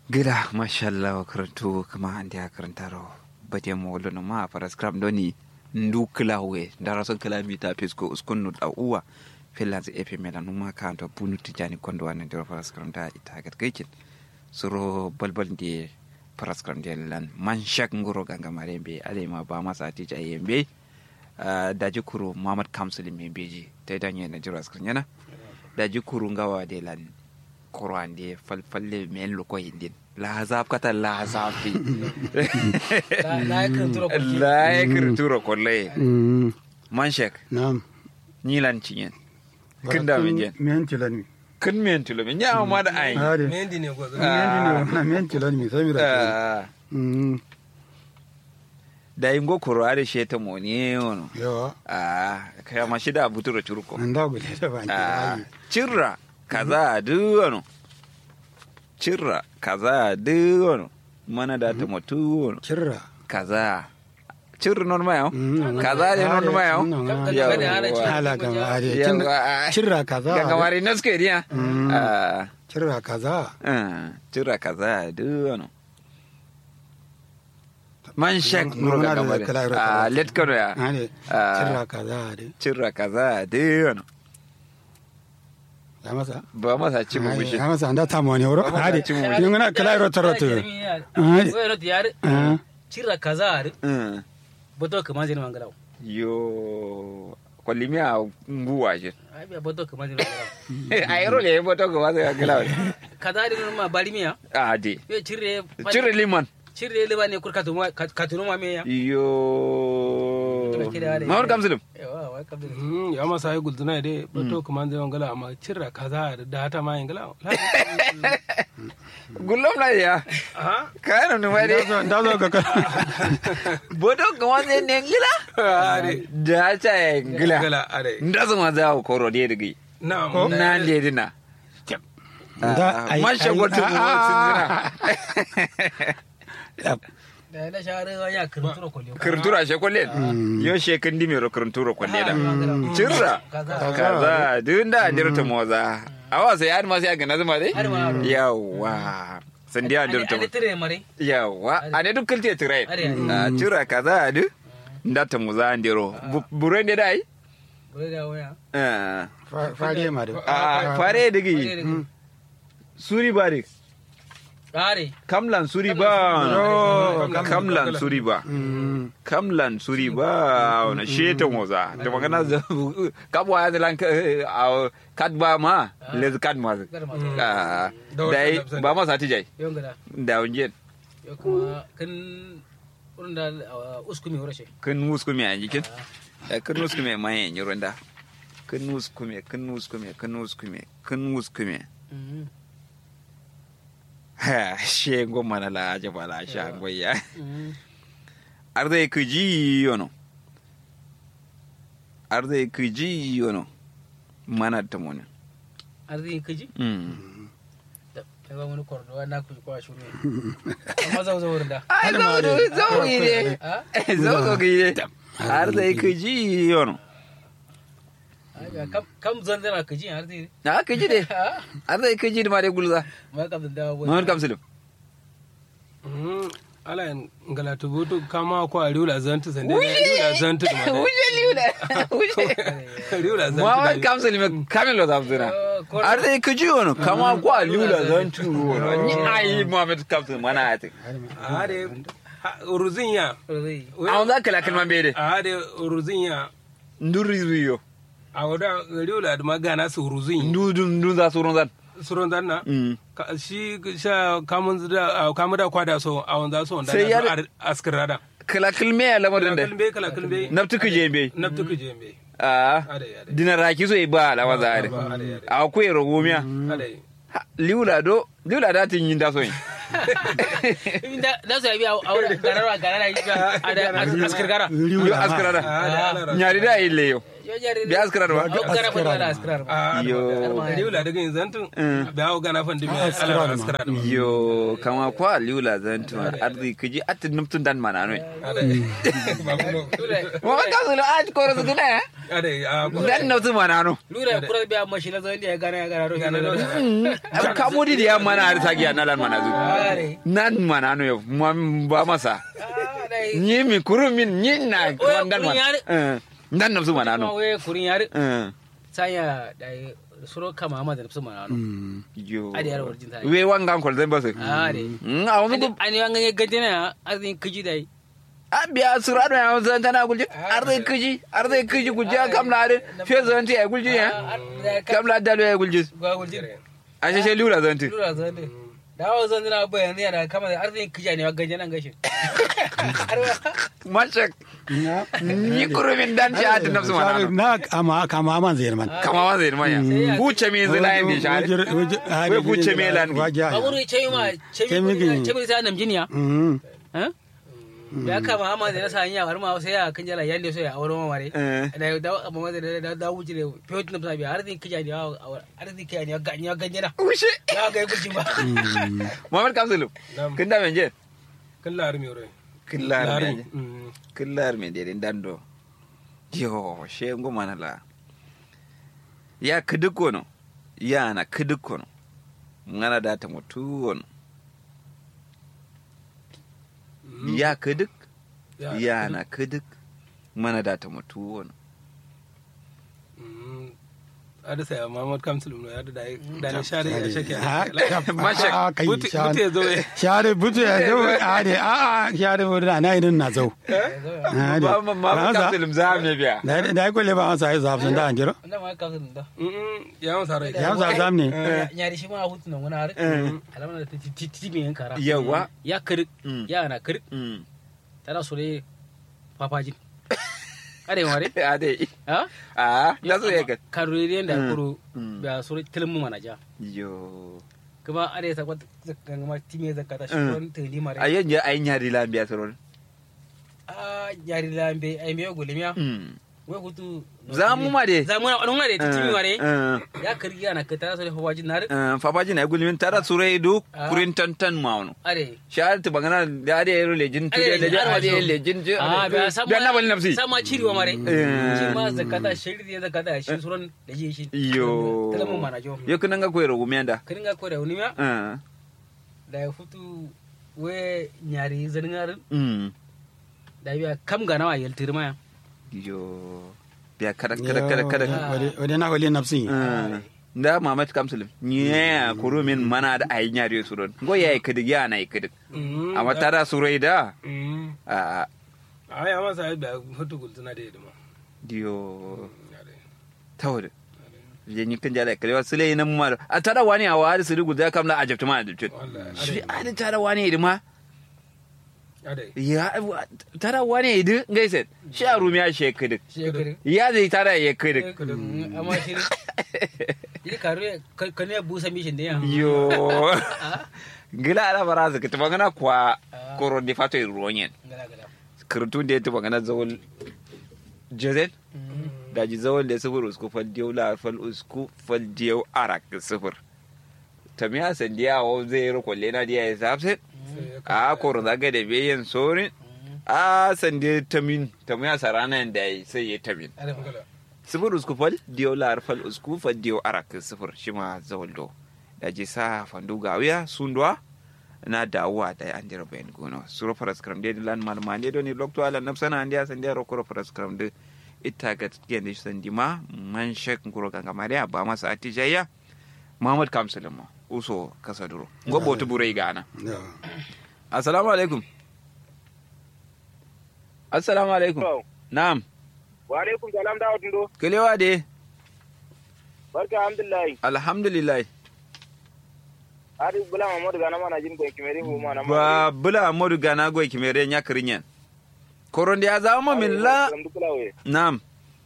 gida mashallah wa karantu kama an da karantaro bade mo wolo no ma para scrap doni ndu klawe dara son kilamita pesko uskun no da uwa finlands epe mela no ma kanto bunu tijani kondo wan ndiro para scrap da ita gat gaikin suro balbal di para scrap de lan man shak ngoro ganga marembe ale ma ba masa tija yembe daji kuru mamad kamsul membeji ta danye na jira scrap yana daji kuru ngawa de lan korande falfalle men loko hindin lahazab kata lahazafi la ya kirturo kolle man shek Naam. nyilan cinyen kin da min jen Men tilan mi. kin men tulo min ya ma da ai Hade. mendi ne gwazo Men dini na men tilan mi sai mi da. Ah, Mm. da ingo koro ade sheta moni ono Yo. ah kaya ma shida buturo churko Anda gule da ban Ah, ki. cirra kaza duwano cirra kaza duwano mana da ta mutu Kirra. kaza cirra non ma yau Mm. kaza ne non ma yau Ka- Yawwa. kada ana ci- Hala ga mare. Yawwa. Kirra kaza. ga kamar ina suke diya Mm. Ah, Kirra kaza. ah, cirra kaza duwano man shak No, nuro muna ga da kamar kala iro ah kala. let kano ya Hade. Ah. Kirra kaza hade. cirra kaza duwano Ya masa. ba masa ci mu Hade, bishi Ya masa anda ta mo ne wuro. Ba masa Hade. ci mu. Yin na kala iro taroto. Hade. Wai yar Ah. cira kaza ar Mm. boto kama jini mangalaw yo kwalimi a nguwa shi ai biya boto kama jini mangalaw a yaro le boto ga wasu ya gila kaza ar ma balimiya a de yo cire cire liman cire le ba ne kur katuma katunu ma me ya yo Mutum ke da ware. mahmud kamsulum yawa wai kabda Mm, ya masa yi gulduna dai bato kuma zai wangala amma cirra kaza da hata ma yin gala gullom na ya aha kayan nu mai de Da zo ka boto ga wasu ne gila are da ta ya gila gala are nda su ma za ku koro de digi na na de dina Da ai. man shagwar tu mu sun zina zina. da na share ya kirturo kolyo kirtura she kwallen yo she kan di mero kirtura kwalle da cirra kaza kaza duk da dirta moza awa sai har ma sai ga nazuma dai Har ma. yawa sandiya dirta ale tire mare yawa a ne duk kilte tirai Are, are. a cira kaza du ndata moza ndiro buren da dai bure da waya Ah, Fa- Fade ma da. a fare digi suri ba dik are kamlan suri ba kamlan suri ba Mm. kamlan suri ba wani sheta moza da magana za kabwa ya zalan a kadba ma lez kadma gar ma Ah, Da wata dai nafsa ba ma sati jai yon gada da unjen yo kuma kan wurin da uskumi horashe kun muskume a jikin Eh, kun muskume ma yin yi runda kun muskume kun muskume kun muskume kun muskume ha she goma na la jaba la sha goya arde ku ji yono arde ku ji yono mana ta mona arzikin kaji mm ta ba wani kwardo na ku kwa shuru amma zau zau wurin da ai zo zo zo yi ne a zo zo gi ne arde ku ji yono Ai, kam kam zan zana kaji arzikin na ku ji de arde ku ji ma de gulza ma kam da dawo Muhammad Kamsilu Mm, ala yin gala to boto kama ko a riula zantu sande riula zantu da ma Wuje liuda. Wuje. riula zantu Muhammad da Kamsilu me kamelo zamzina. Arde kuji wono kama kwa liuda zantu wono. Ni ai Muhammad Kamsilu mana ati. are uruzin ya zai Awon za kala kalman bede. are uruzin ya Nduri zuyo. a wada riula da magana su uruzin Ndudun ndun za surun zan. suron danna Mm. Ka- shi sha kamun da kamun da kwada so a wanda so wanda Sai ya- na askirada Kala kalme ya lamarin da. kalbe kala kalbe Naftu kuje be. naftu kuje me Ah. ade ade Dina raki so ba la waza ade. ade ade Akwai rogomiya. ade Liula do. Liula da tin yin da so yin. da da su yabi a wurin gararwa garara yi a da askar gara Yo askara da. ade ade Nyari da ille yo. yo jare Bi askrar ba? Au gara fa da askrar ba a Yo. riwla daga yin zantun da hau gana fan dimi Ah, ala askara ma. askara da yo kama kwa liula zantu ardi kiji atin numtun dan mana no ba kuno mo ka su lo aj koro su gina ade a dan numtun mana no lura kura biya mashi la zan ya gana ya gana ro gana da ka mudi da mana har tagi na lan mana zu are nan mana no yo mam ba masa ah dai ni mi kuru min ni na Oye, dan kurun mana yare. Eh, dan numtun mana ma no we kurin yare Eh, saya dai suro kama ma da nafsu mana no yo Adi yar warjin tayi. we wangan kol zan basu are Mm, a wani gu- ani wanga gajena azin kiji dai a biya surado ya zan tana gulji ardi kiji ardi kiji gulji kam la de fe zan ti ay gulji ya kam la dalu ay gulji ga gulji a sheshe liula zan ti lura zan dai dawo zan dina bayan yana kama da arzikin kija ne wa gajena gashin mashak ni kurumin dan ci ati nafsu mana no na kama kama man zai man kama wa zai manya buce me zai layin bi share Wai buce me lan bi. baburu ce ma ce mi Chemi- ce mi sa nam jiniya Mm. eh ya kama amma da nasa hanya har ma sai ya kan jala yande so ya aure ma mare Eh. da da amma da da da wuce ne fiye na sabi arzikin kija ne wa arzikin kija ne wa ganya ganyana ushe ya ga gulji ba muhammad kamsulu Nam. kin da menje kan lari mi ore killar lari me Mm. killar me dede dando yo she ngoma na la ya kiduko no ya na kiduko no ngana data mutu wono ya kiduk Ya, ya na kiduk mana data mutu wono Mm. ada saya Muhammad Kamsul no ada dai da ne share ya shake Ah, Mashak, ah, kai, buti share- buti zo eh share butu ya zo a de a a share butu na idan na zo Ah, de. ba ma ma Ransa, kapsulum za me biya da da ko le ba an sai zaf sun da an jiro wannan ma ka san da Mm, ya masa rai ya sa zam ne nyari shi ma hutu nan wani har alamar da ti ti mi yan kara yawa ya kirik Mm. ya na kirik mm tana so ne papajin are mare ade ha a da so yake karuri da Mm. kuro Mm. da so tilmu manaja yo kuma are ta kwata kan ma time zakata shi Mm. kon tani mare ayen je ayin yari la biya soron a nyari lambe ai me gulmiya mm we hutu za mu ma de za mu na wadon mare ti timi mare eh ya kirgi ana ka tana so ne papajin nar eh fabaji na gulmin tara sure du Ah. kurin tantan mauno are shahar ta bangana da ade yero lejin tu Ade, da da har ade wajo. lejin je a ba sama biya na bal nafsi sama ciri wa mare Eh. shi ma zakata shiri da zakata shi suran da ji shi yo tilmu manajo yo kunan ga koyro gumenda kiringa ko da unima eh da ya futu we nyari zaningar mm da biya kam ga nawa yaltir maya yo biya kada kada kada kada wade na wale nafsi Eh, da mamat kamsul nya kurumin mana da ayin yari suron go yayi kidig ya na kidig Mm, amma tara surai da Mm. a a ya masa ai da hutu gultuna da yadda diyo tawde je ni kan jala kalewa sule nan ma a tara wani a wari su rugu da kam na ajabta ma ajabta Wallahi, shi a da tara wani idima adai ya tara wani idu gaise shi a rumiya shi kidig shekari ya zai tara ya kidig amma shi yi karu ka ne busa mishin da ya yo gila ala bara su kita bangana kwa koro di fato ruwanyen gala gala kirtun da ya tuba gana zawol jezen da ji zawol da sifir usku fal diyau la fal usku fal diyau arak sifir tamiya sandiya wa zai yi kwalle na diya ya safse a koro zaga da bayan sorin a sande tamin tamiya sarana da ya sai ya tamin sifir usku fal diyau la fal usku fal diyau arak sifir shi ma zawol do da ji sa fandu gawiya sundwa na dawowa da an jira bayan gono suro faras kram de lan malma ne do ni lokto ala nafsana andi asan de ro koro faras kram de ita ga tiyan de san dima man shek ngoro ganga maria ba masa atijaya muhammad kamsulma uso kasa duro gobo to burai gana assalamu alaikum assalamu alaikum na'am wa alaikum salam da wadun kelewa de barka alhamdulillah alhamdulillah ari bula mamadu gana mana jin ko kimeri hu mana ba bula modu gana goy kimere nya kirinyen koronde ya zama min la na'am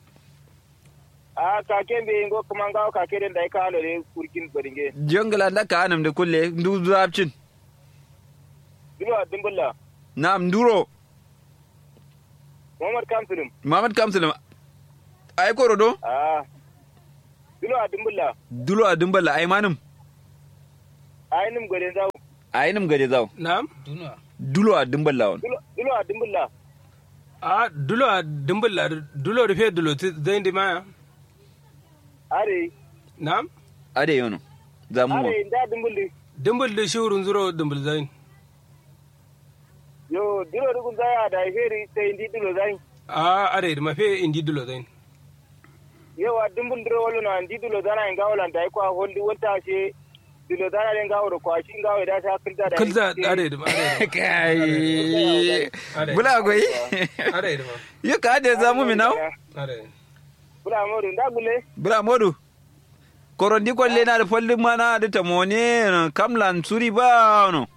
a ka ke be ngo kuma nga ka ke den dai ka lo le kurkin baringe jongla da ka anam de kulle ndu zapcin duba dumbulla na'am nduro muhammad kamsulum Muhammad Kamsul ai korodo Ah. Dulo a dumbulla. dulo a dumbala ai manum Ai nim gode zawo. ai nim gade zaw na'am duniya dulo a dumbala won Dulo dulo a dumbulla. a dulo a dimbilla dulo rufe dulo ti zai di maya Are. na'am ade yono zamu mo Are inda dumbulli. dimbul da shi wurin zuro dimbul zai Yo dulo dugun zaya da feri sai indi dulo zai. a are da mafe indi dulo zai Yawa dumbul duro wala na indi dulo zana inga wala da ko holdi wata she dulo zana den gawo da kwashi gawo da ta kilza da. kulza are da are da kai Ade. bula goyi are da ma yo ka ade zamu mi naw are Bula modu nda gule. bula modu korondi kolle na da folli mana da tamone kamlan suri ba no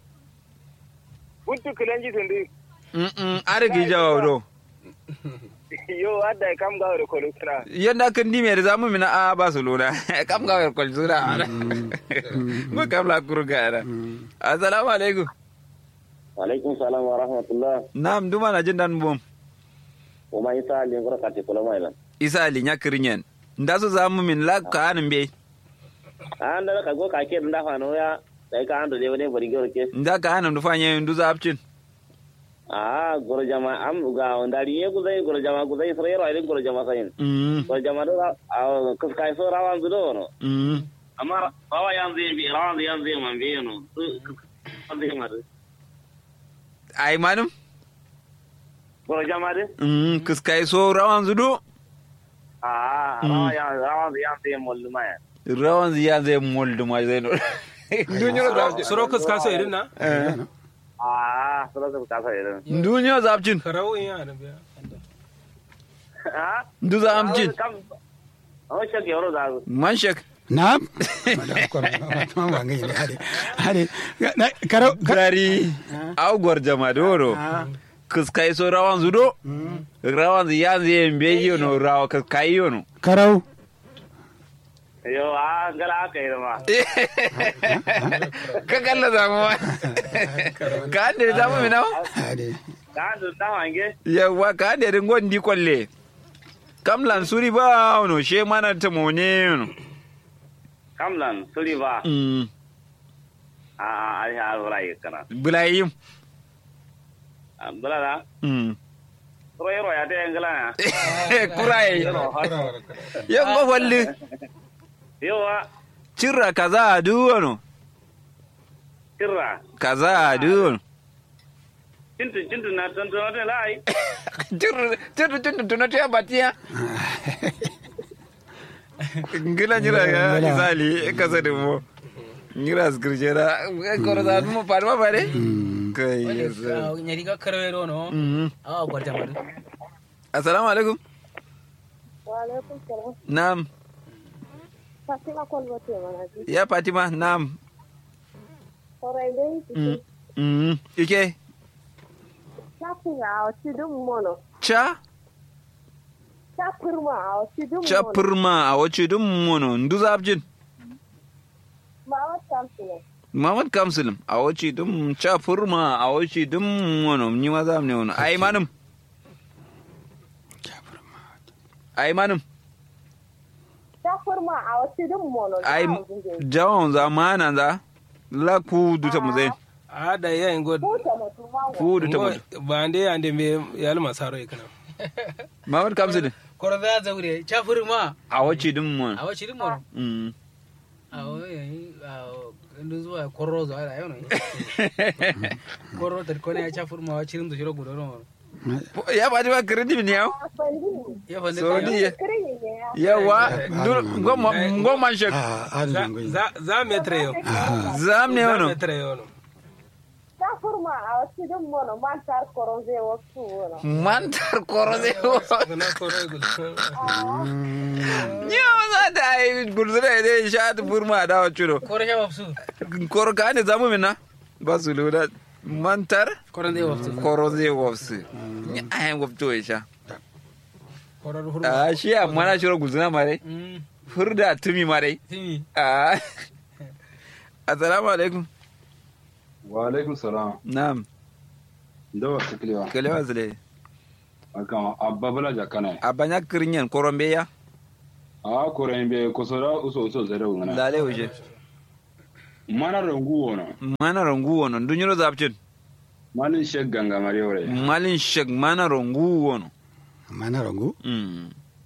Buntu kilanji tundi. mm mm are gi jawaw do Yo adda kam gawo da kolo kana. yanda kan di mere zamu mi na a ba su lona kam ga kol sura mo kamla kurga da assalamu alaikum Waalaikum salam wa rahmatullah. nam duma na jin dan bom Uma isa ali ngoro kati kula mailan. isa ali nya kirinyen nda su zamu min la ka anin be Anda ka go ka ke nda fa no ya. Dai ka ando de wone bari goro ke. nda ka anin du fanye ndu zapcin Ah goro jama am ga ondari ye guzai goro jama guzai sore ro ai goro jama sayin. mm Goro jama do a kus kai so rawan zudo no. mm Amma bawa yan zai bi rawan yan zai man bi no. Ande mar. ai manum Goro jama de. mm kiskai so rawan zudo Ah rawan yan rawan yan zai mollu maya. rawan ziya zai moldu ma zai no dunyo zapcin suro kuska so irin na Ah sura ka ka irin. dunyo zapcin karau in yana biya Ah ndu zapcin kam. Oh shak yoro da. man shek na ma ba ngai ne hade hade na- karo ka- gari au gwarjama doro kiskai so rawan zudo rawan ziya zai mbe yono rawa kiskai yono karau Yo ah gala ka irin ma. ka kalla zamu ma ka ande zamu mi nawa hade Ka ando ta wange. yawa ka ande rin gondi kwalle kam lan suri ba ono she mana ta mone yono Kamlan suri ba. mm a a a wala yi kana bulayim bala da mm ro yoro ya te ngala ya kurai yango walli yo wa cirra kaza duwono kirra kaza duwono cintu cintu na ton ton te lai cirra cirra cirra tunatu ya batiya ngila nyira ya Ngila. isali kaza de mo nyira skrijera koro da mo parma pare kai yes. nyari ka karwero no Mhm. awa gwarta madu assalamu alaikum Waalaikum salam. nam Fatima Kolbote Manaji. ya fatima nam Orai dai Mm. Mm. ike chapin a tidum mono. cha Chapirma a tidum mono. chapirma a wace dun mono nduza abjin Ma wa champion. Muhammad Kamsul a wace dum chapirma a wace dum mono ni ma za mu ne wono ai manum ai manum Chapirma a tidum mono. ai jawon zamana za la ku duta mu zai a da yayin god Kuta mutu ma ku duta mu ba ande ande me yal masaro ikana Muhammad Kamsul koro da zaure chafur ma a wace dum mono awa chirin mo Mm. awa yayi ndu zuwa korro zo ala yono korro tar kone ya chafur ma wa chirin do shiro gudo no ya ba ba credit ne yau ya fande so ka di yawa ngoma ngoma shek ah hade za ngai za za metre yo zam ne za wono metre yo no Chapirma a tidum mono. Man tar koronze wasu wono. mantar korode na koro gul Nyawa za ta yi gurzura ne sha ta furma da wa ciro. koro sha wafsu Koro ka ne zamu mina? Ba su lura mantar koro zai wafsu koro zai wafsu. Ni a yan wafto ya sha. koro hurma A shi a mana shiro guzuna mare. mm Furda tumi mare. timi A Assalamu alaikum. wa alaikum salam Na'am. da wasu kilewa Kalewa zule. aka abba bala jakana abanya kirinyen korombe ya a koren be kusura uso uso zare ngana lale uje mana rangu wono mana rongu wono dunyuro zapcin malin shek ganga mari ore malin shek mana rongu wono amma na rango mm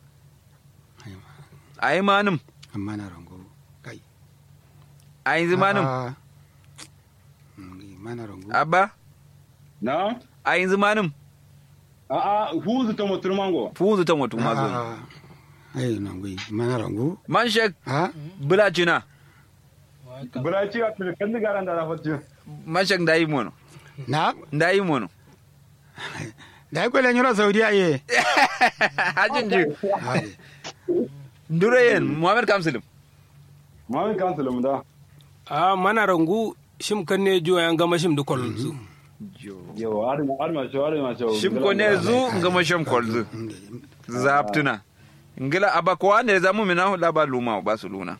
ai manum amma na rango kai ai zimanum Ah, mm, mana rango abba na ai zimanum a a huzu ta mutur mango fuzu ta mutu mazo Ah, ai rango mana rango man shek ha bula cina bura ci a kan da garan da rafati man shek ndayi mono na ndayi mono da ai kwele nyoro saudiya ye hajin ji Ai, ndure yen muhammad kamsilim mamin kansulum da a mana rangu shim kan ne jo yan gama shim dukkan su yawa arma arma cho arma cho shim ko ne zu ngama sham kolzu zaptuna ngila aba ko ande zamu mina hu laba luma ba su luna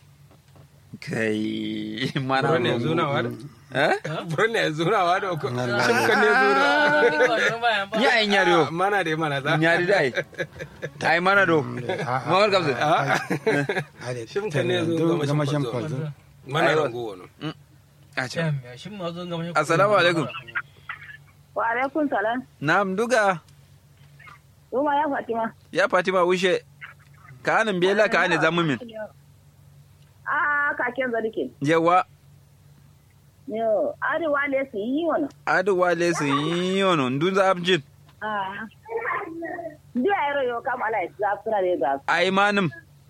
kai mana Buro ne zuna wa da eh buro ne zuna wa da ko shim kan ne zuna nya ai nyariyo mana da mana za nyari dai ai mana do muhammad kamsilim ai Shim kan ne zo gama gama shim sham kwalzo. kwalzo mana Aiwa. rangu wono acha shin ma zo ga assalamu alaikum Wa alaikum salam. na'am duga Ruma ya Fatima. ya fatima wushe ka anan bela ka ane zamu min Ah, kaken zarike. yawa Yo, arewa ne su yi wani. adu wale su yi yono ndun zapcin Ah. Ndi a yaro yau kam ala za su na da za ai manum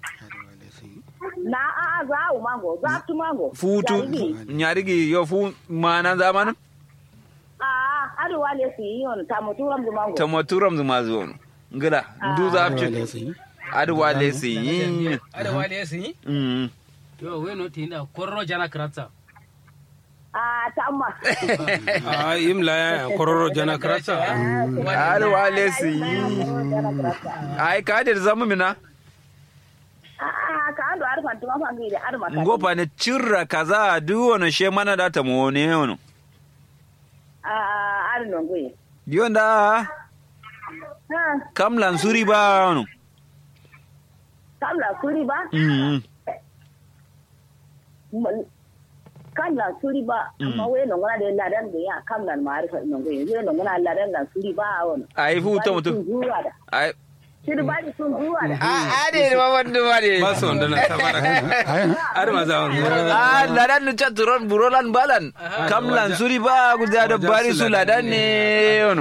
Na a a za a mango, za tu mango. futu Jarigi. nyarigi yo fu mana zamanin Ah, arewa ne su yi wani ta mutu ramzu mango. ta maturam zuma zuwa ngila ndu zapcin adu wale su yi ada wale sun yi Mm. yo we no tinda korro jana kratsa Ah, ta amma. a imla ya kororo jana krata adu wale su yi ai ka da zamu mina Ah, ka ando arfan tuma fangi da arma ka. ngopa ne cirra kaza du wono she mana da ta mo ne wono Ah, ari nongoye. yonda Ha, kam lansuri ba wono kam la suri ba? Mm. kam la suri ba amma we nongona de ladan de ya kam la maarifa nongoye we nongona ladan la suri ba wona. ai fu ta mutu Zuwa da. ai Shiri ba di sun zuwa da. a ade ma wanda ma de ba su wanda na tabara har ma za mu a ladan nu cha turon burolan balan kam lansuri ba guda da bari su ladan ne wono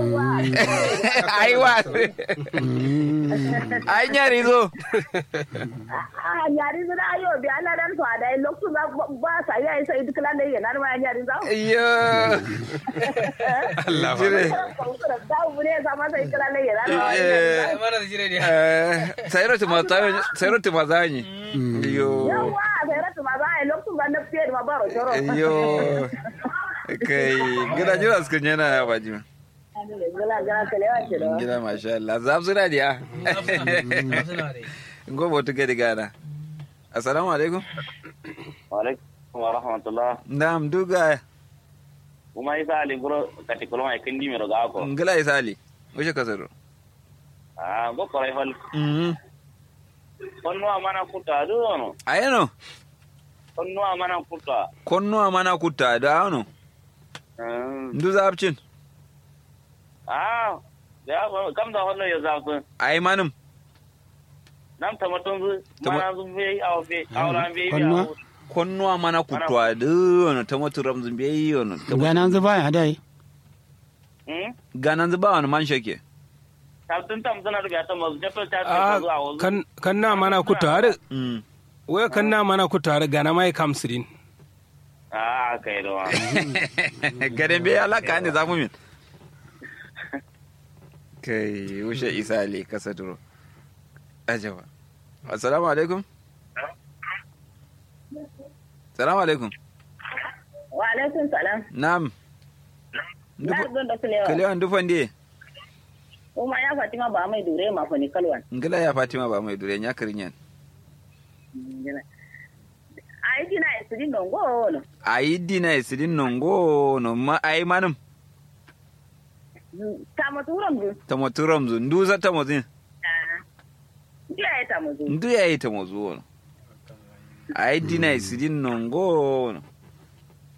ai wa ai nyari zo Ah, nyari zira ayo bi ala dan so ada loktu ba ba sa ya isa idu kala ne yana ma nyari za. iyo Allah fa jire Da bure sa ma sai kala ne yana ma. Eh, mana da jire ne eh, sayro tuma sayro tuma zanyi iyo Yawa sai ratu ma za a yi loktu ba na fiye da ma baro shoro. iyo kai gida jira suka yana ya baji ma Gala gala kalewa ce da. gida masha Allah zaf suna diya suna da gobe wata gadi gana assalamu alaikum alaikum wa rahmatullah na'am duga kuma isa ali guro kati kulma ikindi mi roga ko ngila isali wuce kasaro ah go korai fal mhm konno amana kuta do no ayano konno amana kuta konno amana kutta da ano Ah, ndu zapcin ah ya ba- kam da wannan ya zafi ai manum nam tamatun zu Tama- mana zu be aw be awran be Konno? konno amana kutta da ano tamatu ramzun bai ano ganan zuba ya dai hmm ganan zuba wani man shake tabtun tam sana rubiya ta mazu jato ta a ta zuwa wazu kan kan na mana ku tare Mm. wai kan na mana ku tare gana mai kamsirin ah kai da wa garin bai alaka ne zamu min kai wuce isa ali kasa duro ajaba assalamu alaikum salamu alaikum Wa alaikum salam. na'am Na don da kulewa. kalewan dufan diye Kuma ya Fatima ba mai dure ma fa ni kalwan. ngila ya fatima ba mai dure nya kirinyan Ai dina isiri nongo no. ayi dina isidin nongo no ma ayi manum tamo turam du tamo turam zu ndu za tamo zin ya ya tamo du ndu ya yi tamo zu wono ai dina isidin nongo wono